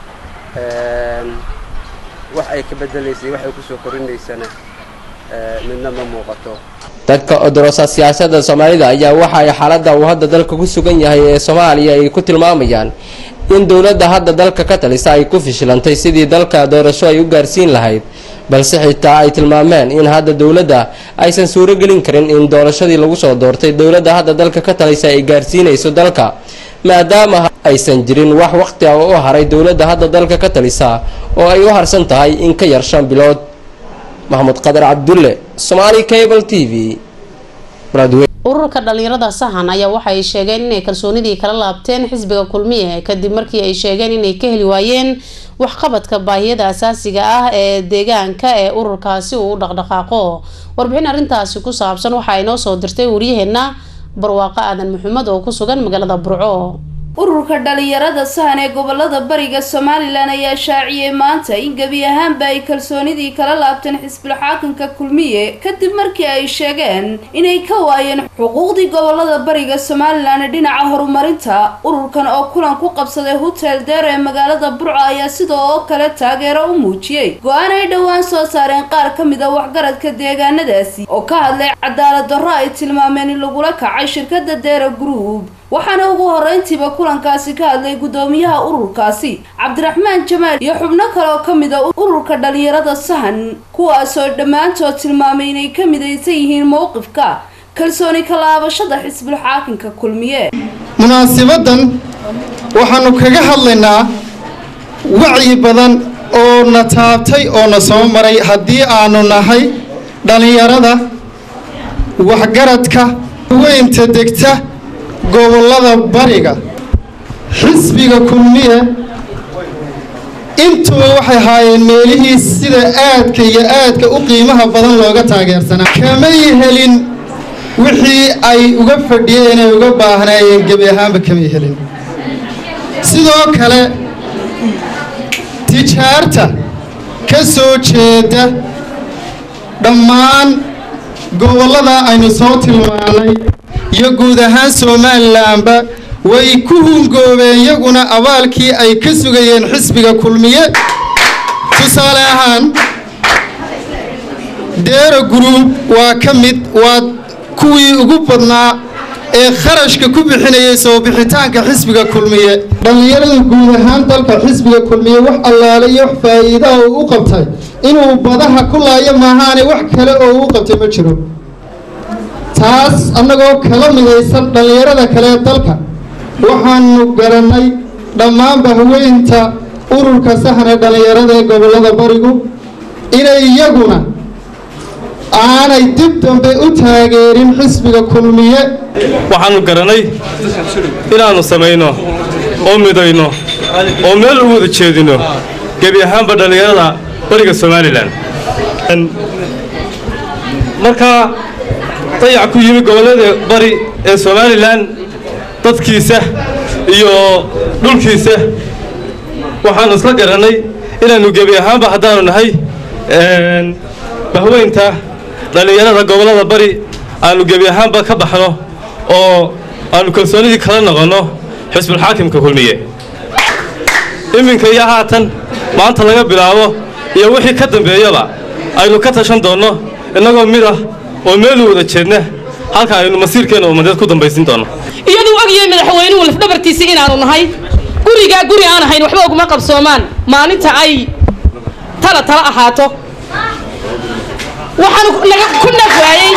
wax ay ka bedelaysay wax ay kusoo korinaysana midna ma muuqato dadka odorosa siyaasadda soomaalida ayaa waxa ay xaaladda uu hadda dalka ku sugan yahay ee soomaaliya ay ku tilmaamayaan in dowladda hadda dalka ka talisa ay ku fishilantay sidii dalka doorasho ay u gaarsiin lahayd balse xitaa ay tilmaameen in hadda dowladda aysan suuragelin karin in doorashadii lagu soo doortay dowladda hadda dalka ka talisa ay gaarsiinayso dalka maadaama aysan jirin wax waqti ah oo u haray dowladda hadda dalka ka talisa oo ay u harsan tahay in ka yar shan bilood maxmud qadar cabdulle somaali cable t v ururka dhalinyarada sahan ayaa waxa ay sheegeen inay kalsoonidii kala laabteen xisbiga kulmiye kadib markii ay sheegeen inay ka heli waayeen waxqabadka baahiyada asaasiga ah ee deegaanka ee ururkaasi uu u dhaqdhaqaaqo warbixin arrintaasi ku saabsan waxaa inoo soo dirtay waryaheena barwaaqo aadan maxamed oo ku sugan magaalada burco ururka dhalinyarada sahan ee gobolada bariga somalilan ayaa shaaciyey maanta in gebi ahaanba ay kalsoonidii kala laabteen xisbul xaakamka kulmiye kadib markii ay sheegeen inay ka waayeen xuquuqdii gobolada bariga somalilan ee dhinaca horumarinta ururkan oo kulan ku qabsaday hotel deer ee magaalada burco ayaa sidoo oo kale taageero u muujiyey go-aan ay dhowaan soo saareen qaar ka mid a waxgaradka deegaanadaasi oo ka hadlay cadaalad darro ay tilmaameen in lagula kacay shirkada deera group waxaana ugu horeyntiiba kulankaasi ka hadlay guddoomiyaha ururkaasi cabdiraxmaan jamaal iyo xubno kale oo ka mid a ururka dhalinyarada sahan kuwaasoo dhammaantood tilmaamay inay ka midaysan yihiin mowqifka kalsooni kalaabashada xisbul xaakinka kulmiye munaasibadan waxaanu kaga hadlaynaa wacyi badan oo na taabtay oo na soo maray haddii aanu nahay dhallinyarada waxgaradka weynta degta gobollada bariga xisbiga kulmiye intuba waxay haayeen meelihii sida aadka iyo aadka u qiimaha badan looga taageersanaa kamay helin wixii ay uga fadhiyeen ay uga baahnaayeen gebi ahaanba kamay helin sidoo kale tijaarta ka soo jeeda dhammaan gobollada aynu soo tilmaanay iyo guud ahaan somalilanba way ku hungoobeen iyaguna abaalkii ay ka sugayeen xisbiga kulmiye tusaale ahaan deera guruub waa ka mid waa kuwii ugu badnaa ee kharashka ku bixinayay soo bixitaanka xisbiga kulmiye dhallinyarada guud ahaan dalka xisbiga kulmiye wax allaale iyo wax faa'iidaha uu u qabtay inuu badaha ku laayo maahaane wax kale oo uu qabtay ma jiro taas annagoo kala midaysan dhallinyarada kale ee dalka waxaanu garannay dhammaanba haweynta ururka saxne dhallinyarada ee gobollada barigu inay iyaguna aanay dib dambe u taageerin xisbiga kulmiye waxaannu garannay inaannu samayno oo midayno oo meel u wada jeedino gebi ahaanba dhallinyarada bariga somalilan markaa dayac ku yimi gobollada bari ee somalilan dadkiisa iyo dhulkiisa waxaannu isla garannay inaannu gebi ahaanba haddaannu nahay bahweynta dhallinyarada gobollada bari aannu gebi ahaanba ka baxno oo aannu kalsoonidii kala noqonno xisbulxaakimka kulmiye iminka iyo haatan maanta laga bilaabo iyo wixii ka dambeeyaba aynu ka tashan doonno innagoo mid ah oo meelu wada jeedna halka aynu masiirkeenna ummadeed ku dambaysin doonno iyaduu ogyahay madaxweynuhu lafdhabartiisii inaanu nahay gurigaa guri aan ahayn waxba uguma qabsoomaan maalinta ay tala tala ahaato waxaanu naga ku nafwaayey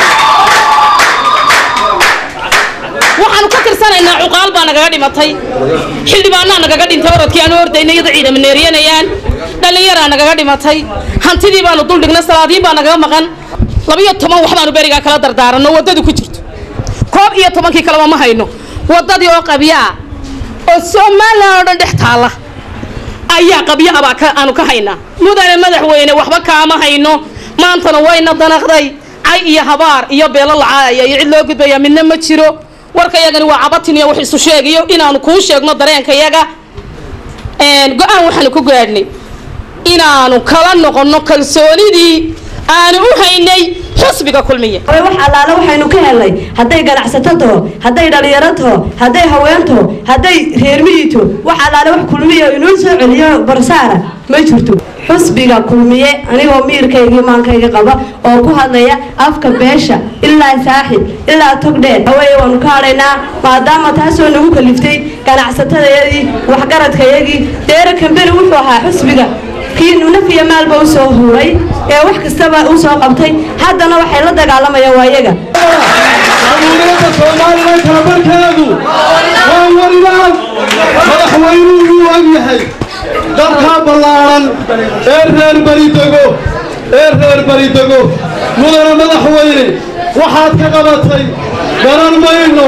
waxaanu ka tirsanaynaa cuqaal baa nagaga dhimatay xildhibaanaa nagaga dhintay orodkii aanu ordayna iyada ciidama neeriyanayaan dhallinyaraa nagaga dhimatay hantidii baanu duldhignay salaadiin baa nagaga maqan labiyo toban wax baanu berigaa kala dardaaranno waddadu ku jirto koob iyo tobankii kaleba ma hayno waddadii oo qabyaa oo somalilan oo dhan dhex taalla ayaa qabyo abaa aanu ka haynaa mudane madaxweyne waxba kaama hayno maantana wayna danaqday cay iyo habaar iyo beelo lacaaya iyo cid loo gudbaya midna ma jiro warka yagani waa cabatin iyo wax isu sheegayo inaanu kuu sheegno dareenka yaga go-aan waxaanu ku gaadhnay inaanu kala noqonno kalsoonidii aanu u haynay xusbiga kulmiye wax allaale waxaynu ka helnay hadday ganacsato taho hadday dhallinyaro taho hadday haween taho hadday reermihii taho wax allaale wax kulmiya inoo soo celiyo barsaara ma jirto xusbiga kulmiye anigoo miirkaygii maankayga qaba oo ku hadlaya afka beesha ilaa saaxib ilaa togdheer haweeye waanu ka hadhaynaa maadaama taasoo nagu kaliftay ganacsatadayadii waxgaradkayagii deera kambeni wuxuu ahaa xusbiga kii nafiya maalba u soo huray ee wax kastaba u soo qabtay haddana waxay la dagaalamayaan waa iyaga dowladda soomaalilan kalabarkeedu waa warimaan madaxweynuhu wuu ogyahay dalkaa ballaaran ee reer baridego ee reer baridego mudane madaxweyne waxaad ka qabatay garan mayno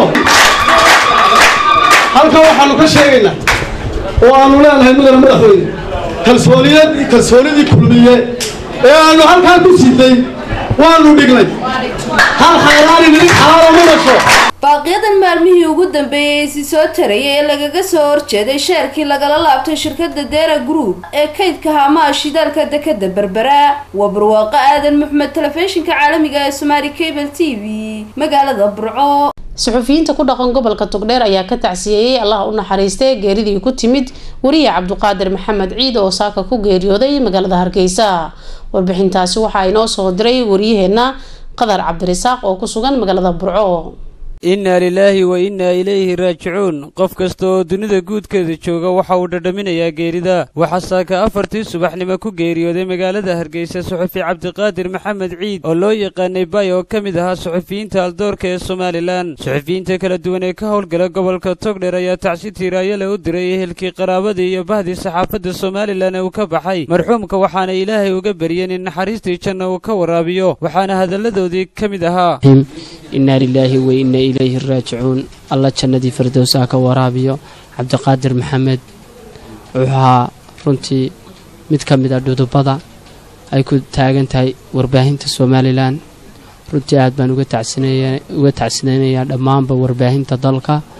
halkan waxaannu ka sheegaynaa oo aannu leenahay mudane madaxweyne kalsooniyad kalsoonidii kulmiye ee aannu halkaa ku siday waannu dhignay hal xaalaani nin xalaalo ma dhasho baaqiyadan maalmihii ugu dambeeyey isi soo tarayay ee lagaga soo horjeeday sheerkii lagala laabtay shirkadda deera group ee kaydka haamaha shidaalka dekada berbera waa barwaaqo aadan maxmed telefishinka caalamiga ee somaali cable t v magaalada burco suxufiyiinta ku dhaqan gobolka togdheer ayaa ka tacsiyeeyey allah u naxariistay geeridii ku timid wariye cabduqaadir maxamed ciid oo saaka ku geeriyooday magaalada hargeysa warbixintaasi waxaa inoo soo diray wariyaheenna qadar cabdirasaaq oo ku sugan magaalada burco innaa lilaahi wa innaa ilayhi raajicuun qof kasta oo dunida guudkeeda jooga waxa uu dhadhaminayaa geerida waxaa saaka afartii subaxnimo ku geeriyooday magaalada hargeysa suxufi cabdiqaadir maxamed ciid oo loo yaqaanay bay oo ka mid ahaa suxufiyiinta aldoorka ee somalilan suxufiyiinta kala duwan ee ka howlgala gobolka togdher ayaa tacsi tiiraayale u diray ehelkii qaraabadii iyo bahdii saxaafadda somalilan ee uu ka baxay marxuumka waxaana ilaahay uga baryeen in naxariistii janna uu ka waraabiyo waxaana hadalladoodii ka mid ahaa innaa lilaahi wa inna ilayhi raajicuun alla jannadii firdowsaha ka waraabiyo cabdiqaadir maxamed wuxuu ahaa runtii mid ka mid a dhudubada ay ku taagan tahay warbaahinta somalilan runtii aad baan uga tacsinaynayaa dhammaanba warbaahinta dalka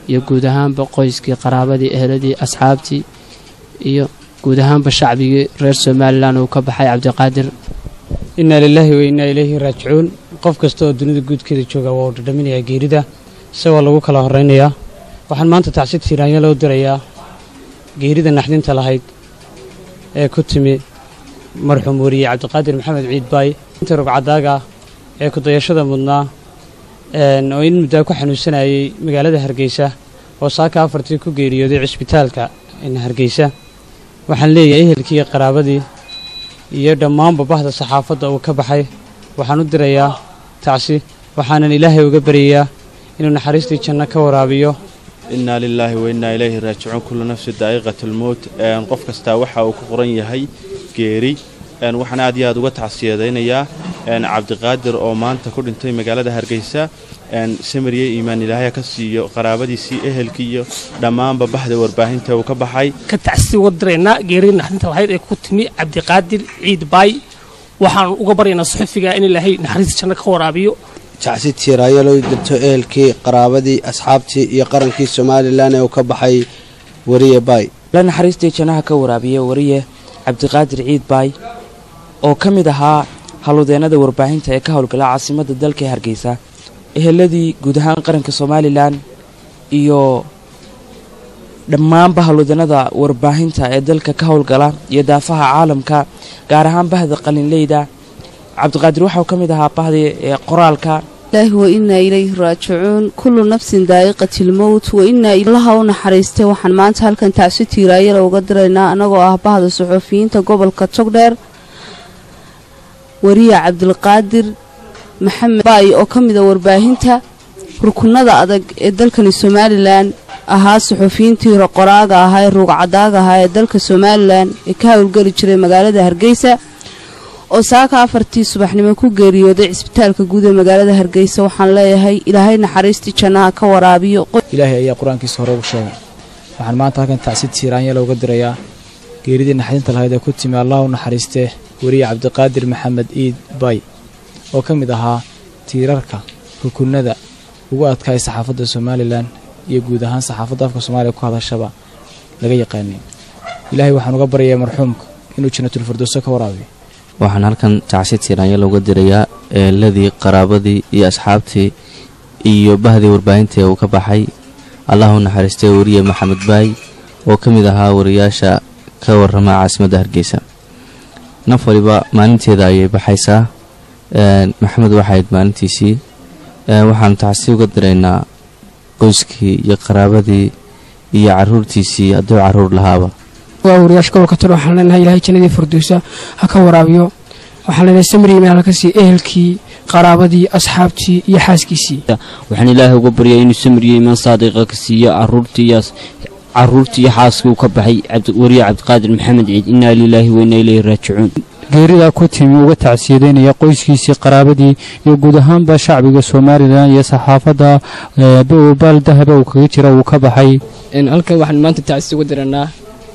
iyo guud ahaanba qoyskii qaraabadii eheladii asxaabtii iyo guud ahaanba shacbigii reer somalilan uu ka baxay cabdiqaadir innaa lilaahi wa innaa ilayhi raajicuun qof kasta oo dunida guudkeeda jooga waa uu dhadhaminayaa geerida isagoo lagu kala horraynayaa waxaan maanta tacsi tiiraanya loo dirayaa geerida naxdinta lahayd ee ku timi marxuum weriye cabdiqaadir maxamed ciid baay inta rugcadaaga ee kudayashada mudnaa oo in muddaa ku xanuunsanayay magaalada hargeysa oo saaka afartii ku geeriyooday cisbitaalka hargeysa waxaan leeyahay ehelkii iyo qaraabadii iyo dhammaanba bahda saxaafadda uu ka baxay waxaan u dirayaa tacsi waxaanan ilaahay uga baryayaa inuu naxariistii janno ka waraabiyo innaa lilaahi wa innaa ilayhi raajicuun kullu nafsi daa'iqatulmowt qof kastaa waxa uu ku qoran yahay geeri waxaan aad iyo aad uga tacsiyadaynayaa cabdiqaadir oo maanta ku dhintay magaalada hargeysa samariye iimaan ilaahya ka siiyo qaraabadiisii ehelkii iyo dhammaanba baxda warbaahinta uu ka baxay ka tacsi uga diraynaa geeridii naxdinta lahayd ee ku timi cabdiqaadir ciid baay waxaan uga baryaynaa suxufiga in ilaahay naxariista janno ka waraabiyo tacsi tiiraayo loo dirto ehelkii qaraabadii asxaabtii iyo qarankii somalilan ee uu ka baxay wariye baay la naxariistii jannaha ka waraabiya wariye cabdiqaadir ciid baay oo ka mid ahaa halludeennada warbaahinta ee ka howlgala caasimadda dalka ee hargeysa eheladii guud ahaan qaranka somalilan iyo dhammaanba halludeennada warbaahinta ee dalka ka howlgala iyo daafaha caalamka gaar ahaan bahda qalinleyda cabdiqaadir waxauu ka mid ahaa bahdii ee qoraalka ilaahi wa innaa ilayhi raajicuun kullu nafsin daa'iqatilmowt wa innaa ilaha u naxariistay waxaan maanta halkan tacsi tiiraayala uga diraynaa annagoo ah bahda suxufiyiinta gobolka togdheer wariye cabdilqaadir maxamed baay oo ka mida warbaahinta rukunada adag ee dalkani somalilan ahaa suxufiyiintii qoraaga ahaa ee ruugcadaaga ahaa ee dalka somalilan ee ka howlgeli jiray magaalada hargeysa oo saaka afartii subaxnimo ku geeriyooday cisbitaalka guud ee magaalada hargeysa waxaan leeyahay ilaahay naxariistii jannaha ka waraabiyo ilaahay ayaa qur-aankiisa hore ugu sheegay waxaan maanta halkan tacsi tiiraanya looga dirayaa geeridii naxdinta lahayd ee ku timi allah u naxariistee weriye cabdiqaadir maxamed iid bay oo ka mid ahaa tiirarka rukunada ugu adkaay saxaafadda somalilan iyo guud ahaan saxaafadda afka soomaaliya ku hadashaba laga yaqaanay ilaahay waxaan uga baryayaa marxuumka inuu janatulfirdowso ka waraabiyo waxaan halkan tacsi tiiraanya looga dirayaa eeladii qaraabadii iyo asxaabtii iyo bahdii warbaahinta uu ka baxay allah u naxariistay weriye maxamed baay oo ka mid ahaa wariyaasha ka warrama caasimadda hargeysa naf waliba maalinteeda ayay baxaysaa maxamed waxayd maalintiisii waxaanu tacsi uga diraynaa qoyskii iyo qaraabadii iyo caruurtiisii hadduu caruur lahaaba waa wariyaasha gobolka tol waxaan leenahay ilaahay jannadii furdowsa ha ka waraabiyo waxaan leenahay samri meel halka sii ehelkii qaraabadii asxaabtii iyo xaaskiisii waxaan ilaahay uga baryay inuu samriyo imaan saadiqa ka siiyo caruurtii iyo caruurtii iyo xaaskii uu ka baxay wariye cabdiqaadir maxamed ciid innaa lilaahi wa innaa ilayhi raajicuun geeridaa ku timi uga tacsiyadeynaya qoyskiisii qaraabadii iyo guud ahaanba shacbiga somalilan iyo saxaafadda baal dahaba uu kaga jira uu ka baxay halkan waxaan maanta tacsi uga diranaa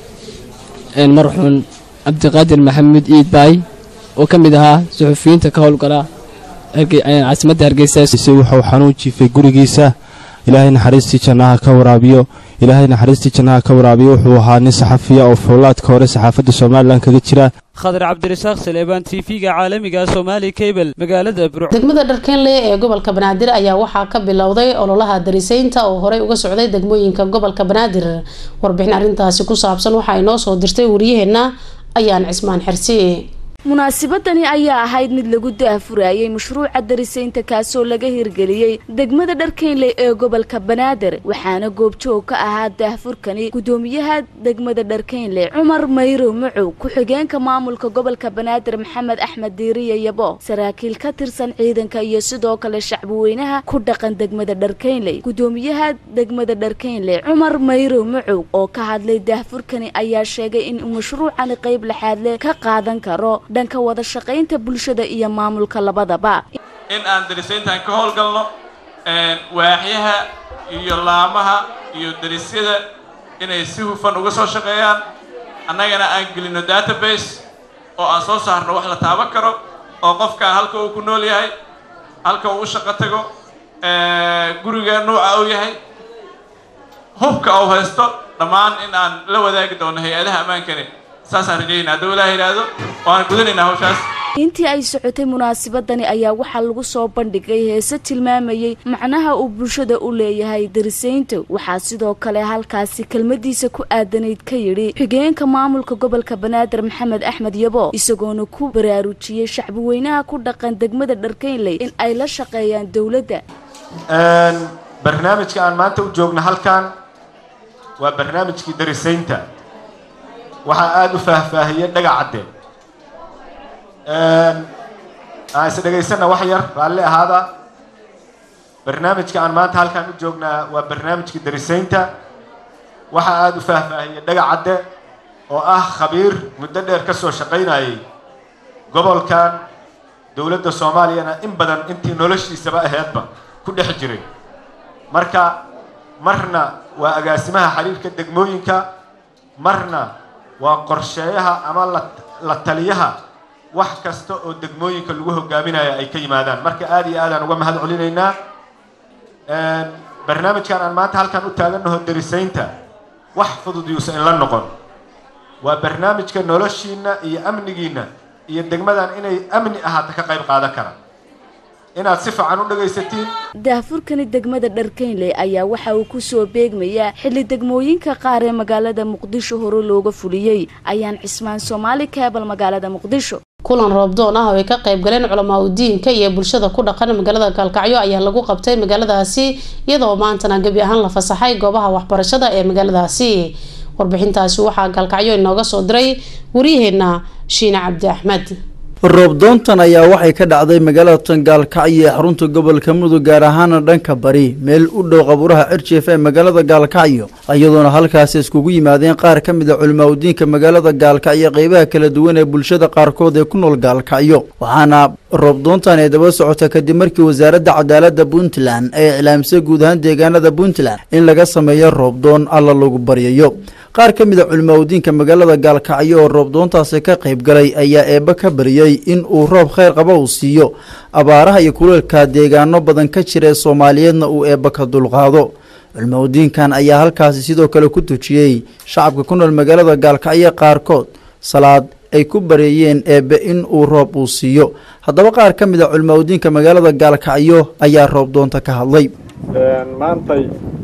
marxuun cabdiqaadir maxamed iid baay oo ka mid ahaa suxufiyiinta ka howlgala caasimadda hargeysa wuxuu xanuun jiifay gurigiisa ilaahay naxariistii jannaha ka waraabiyo ilaahay naxariistii jannaha ka waraabiyo wuxuu ahaa nin saxafiya oo fowlaadka hore saxaafadda somalilan kaga jira khadar cabdirasaaq saleebaan tv-ga caalamiga somaali cable magaalada burc degmada dharkeenle ee gobolka banaadir ayaa waxaa ka bilowday ololaha darisaynta oo horey uga socday degmooyinka gobolka banaadir warbixin arrintaasi ku saabsan waxaa inoo soo dirtay wariyaheenna ayaan cismaan xersi munaasabadani ayaa ahayd mid lagu daahfurayay mashruuca darisaynta kaasoo laga hirgeliyey degmada dharkeynley ee gobolka banaadir waxaana goobjoog ka ahaa daahfurkani gudoomiyaha degmada dharkeynley cumar mayrow macow ku-xigeenka maamulka gobolka banaadir maxamed axmed diiriye yabo saraakiil ka tirsan ciidanka iyo sidoo kale shacbiweynaha ku dhaqan degmada dharkeynley gudoomiyaha degmada dharkeynley cumar mayrow macow oo ka hadlay daahfurkani ayaa sheegay in mashruucani qayb laxaadle ka qaadan karo dhanka wada shaqaynta bulshada iyo maamulka labadaba in aan darisayntan ka howlgalno waaxyaha iyo laamaha iyo darisyada inay si hufan uga soo shaqeeyaan annagana aan gelino database oo aan soo saarno wax la taaban karo oo qofkaan halka uu ku nool yahay halka uu u shaqo tago guriga nuuca uu yahay hubka uu haysto dhammaan in aan la wadaagi doono hay-adaha ammaankani saasaan rajaynaa hadduu ilaah yidhaahdo waan gudanaynaa hawshaas intii ay socotay munaasabadani ayaa waxaa lagu soo bandhigay heese tilmaamayey macnaha uu bulshada u leeyahay darisaynta waxaa sidoo kale halkaasi kelmadiisa ku aadanayd ka yidhi xigeenka maamulka gobolka banaadir maxamed axmed yabo isagoona ku baraarujiyey shacbi weynaha ku dhaqan degmada dharkeynley in ay la shaqeeyaan dowladda barnaamijka aan maanta u joogno halkan waa barnaamijkii darisaynta waxaa aada u faahfaahiyey dhaga cadde aan is dhegaysanna wax yar raalli ahaada barnaamijka aan maanta halkan u joognaa waa barnaamijkii darisaynta waxaa aada u faahfaahiyey dhaga cadde oo ah khabiir muddo dheer ka soo shaqaynayay gobolkan dowladda soomaaliyana in badan intii noloshiisaba aheedba ku dhex jiray marka marna waa agaasimaha xiriirka degmooyinka marna waa qorsheeyaha ama la la taliyaha wax kasta oo degmooyinka lagu hogaaminaya ay ka yimaadaan marka aada iyo aadaan uga mahad celinaynaa barnaamijkan aan maanta halkan u taaganaho darisaynta wax fudud yuusa in la noqon waa barnaamijka noloshiina iyo amnigiina iyo degmadan inay amni ahaato ka qayb qaadan kara inaad si fiican u dhagaysatiin daahfurkani degmada dharkeynley ayaa waxa uu ku soo beegmayaa xilli degmooyinka qaar ee magaalada muqdisho hore looga fuliyey ayaan cismaan soomaali keebal magaalada muqdisho kulan roobdoon ah oo ay ka qayb galeen culamaa udiinka iyo bulshada ku dhaqan magaalada gaalkacyo ayaa lagu qabtay magaaladaasi iyadoo maantana gebi ahaan la fasaxay goobaha waxbarashada ee magaaladaasi warbixintaasi waxaa gaalkacyo inooga soo diray waryaheena shiine cabdi axmed roobdoontan ayaa waxay ka dhacday magaalada tangaalkacyo ee xarunta gobolka mudug gaar ahaana dhanka bari meel u dhow qabuuraha cirjif ee magaalada gaalkacyo iyadoona halkaasi iskugu yimaadeen qaar ka mid a culimaadudiinka magaalada gaalkacyo qeybaha kala duwan ee bulshada qaarkood ee ku nool gaalkacyo waxaana roobdoontan ay daba socota kadib markii wasaaradda cadaaladda puntland ay iclaamisay guud ahaan deegaanada puntland in laga sameeyo roobdoon alla lagu baryayo qaar ka mid a culimaadudiinka magaalada gaalkacyo oo roobdoontaasi ka qayb galay ayaa eebba ka baryay in uu roob kheyr qaba uu siiyo abaaraha iyo kuleelka deegaano badan ka jira ee soomaaliyeedna uu eebba ka dulqaado culimaadudiinkan ayaa halkaasi sidoo kale ku tujiyey shacabka ku nool magaalada gaalkacyo qaarkood salaad ay ku bareeyeen eebbe in uu roob uu siiyo haddaba qaar ka mid a culimaadudiinka magaalada gaalkacyo ayaa roobdoonta ka hadlay maantay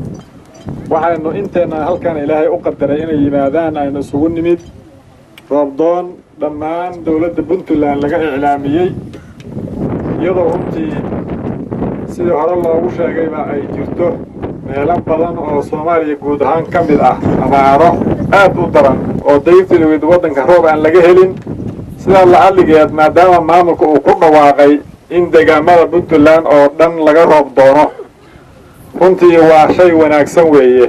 waxaynu inteenna halkan ilaahay u qadaray inay yimaadaan aynu isugu nimid roobdoon dhammaan dowladda puntland laga iclaamiyey iyadoo runtii sidii hore loogu sheegayba ay jirto meelo badan oo soomaaliya guud ahaan ka mid ah abaaro aad u daran oo dayrtiliwid waddanka roob aan laga helin sidaa lacalligeed maadaama maamulka uu ku dhawaaqay in deegaamada puntland oo dhan laga roob doono runtii waa shay wanaagsan weeye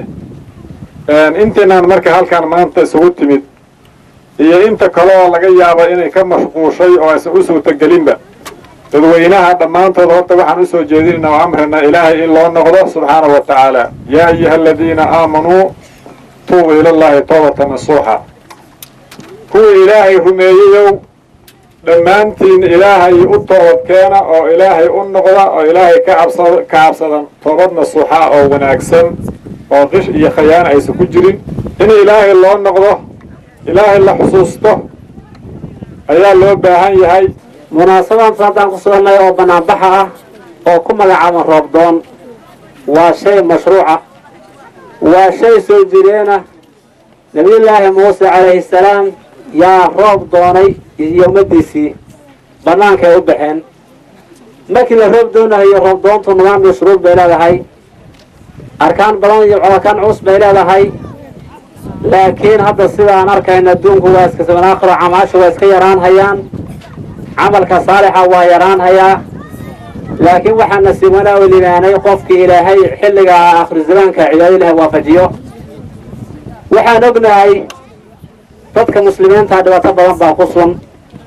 intiinaan marka halkan maanta isugu timid iyo inta kale oo laga yaabo inay ka mashquushay oo aysan u suurtagelinba dadweynaha dhammaantood horta waxaan u soo jeedinaynaa oo amrina ilaahay in loo noqdo subxaanahu wa tacaala yaa ayuha aladiina aamanuu tuubu ilallaahi toobata nasuuxa kuwii ilaahay rumeeyeyow dhammaantiin ilaahay u toobadkeena oo ilaahay u noqda oo ilaahay ka cabsa ka cabsadan toobad nasuuxa oo wanaagsan oo qish iyo khayaana aysan ku jirin in ilaahay loo noqdo ilaahay la xusuusto ayaa loo baahan yahay munaasabadan haddaan ku soonnay oo banaanbaxa ah oo ku magacaaban roobdoon waa shay mashruuca waa shay soo jireena nebiyullaahi muuse calayhi salaam yaa roob doonay iyo ummaddiisii bannaankay u baxeen markii la roob doonahayo roob doontu nidaam iyo shuruud bay leedahay arkaan badan iyo colakaan culus bay leedahay laakiin hadda sidaan arkayna adduunku waa iska sabanaakhiro camaasha waa iska yaraan hayaan camalka saalixa waa yaraan hayaa laakiin waxaa nasiib wanaa u limaanay qofkii ilaahay xilliga akhri zamaanka cibaado ilahay waafajiyo waxaan ognahay dadka muslimiinta dhibaato badan baa ku sun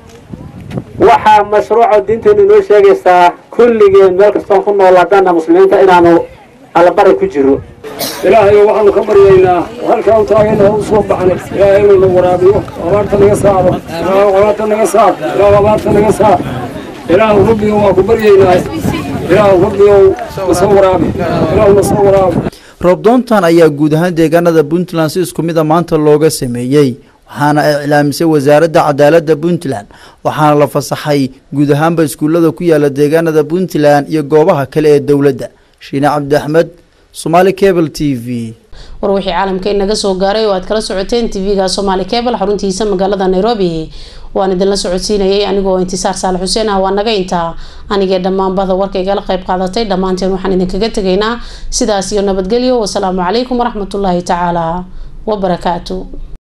waxaa mashruuca diinteenu inoo sheegaysaa kulligeen meel kastoon ku nool haddana muslimiinta inaanu allabari ku jiro ilaahayo waxaanu ka baryaynaa halkaan taagayna u soo baxnay ilaahay inuu na waraabiyo abaarta naga saaro ilaahu abaarta naga saar ilaahu abaarta naga saar ilaahu rabbigo waa ku baryaynaa ilaahu rabbigow nasoo waraabi ilaahu nasoo waraabi roobdoontan ayaa guud ahaan deegaanada puntland si isku mid a maanta looga sameeyey waxaana ay iclaamisay wasaaradda cadaaladda puntland waxaana la fasaxay guud ahaanba iskuullada ku yaala deegaanada puntland iyo goobaha kale ee dowladda shiine cabdi axmed somaali cable t v war wixii caalamka inaga soo gaaray oo aad kala socoteen tv-ga somaali cable xaruntiisa magaalada nairobi waan idinla socodsiinayay anigoo intisaar saalax xuseen ah waa naga intaa anigee dhammaanbada warka igala qayb qaadatay dhammaanteen waxaan idinkaga tegaynaa sidaas iyo nabadgelyo wasalaamu calaykum waraxmatullaahi tacaala wabarakaatu